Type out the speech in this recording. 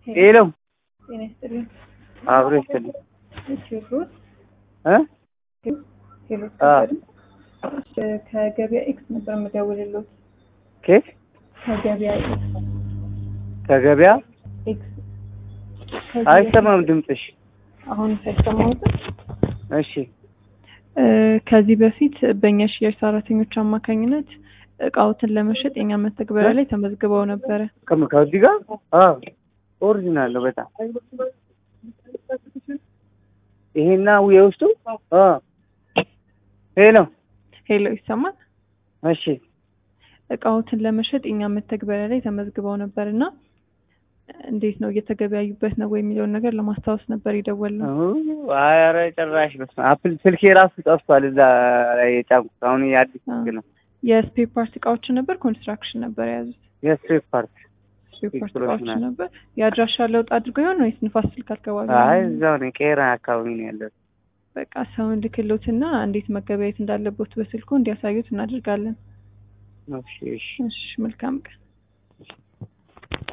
ሄሎ ጤና ይስጥልኝ። አብሮ ይስጥልኝ ቴዎድሮስ እ ሄሎ አ ከገበያ ኤክስ ነበር የምደውልልዎት። ኬት ከገበያ ኤክስ ከገበያ ኤክስ ከዚህ አይሰማም ድምፅሽ። አሁን ሳይሰማዎትም እሺ እ ከዚህ በፊት በእኛ ሽያጭ ሰራተኞች አማካኝነት እቃዎትን ለመሸጥ የኛ መተግበሪያ ላይ ተመዝግበው ነበረ። ከም- ከዚህ ጋር አዎ ኦሪጂናል ነው በጣም ይሄና የውስጡ አ ሄሎ ሄሎ ይሰማል? እሺ እቃዎትን ለመሸጥ የኛ መተግበሪያ ላይ ተመዝግበው ነበር እና እንዴት ነው እየተገበያዩበት ነው ወይ የሚለውን ነገር ለማስታወስ ነበር የደወልነው። አይ ኧረ ጭራሽ በስመ አብ አፕል ስልኬ ራሱ ጠፍቷል እዛ ላይ የጫንኩት አሁን የአዲስ ስልክ ነው የስፔር ፓርት እቃዎችን ነበር ኮንስትራክሽን ነበር የያዙት? የስትሪት ፓርት ስፔር ፓርት ኤክስፕሎዥን እቃዎችን አለ። ነበር። የአድራሻ ለውጥ አድርገው ይሆን ወይስ ንፋስ ስልክ አካባቢ? አይ ነው? እዛው ነው ቄራ አካባቢ ነው ያለው በቃ ሰውን ልክሎትና እንዴት መገበያየት እንዳለበት በስልኩ እንዲያሳዩት እናደርጋለን። እሺ እሺ እሺ መልካም ቀን።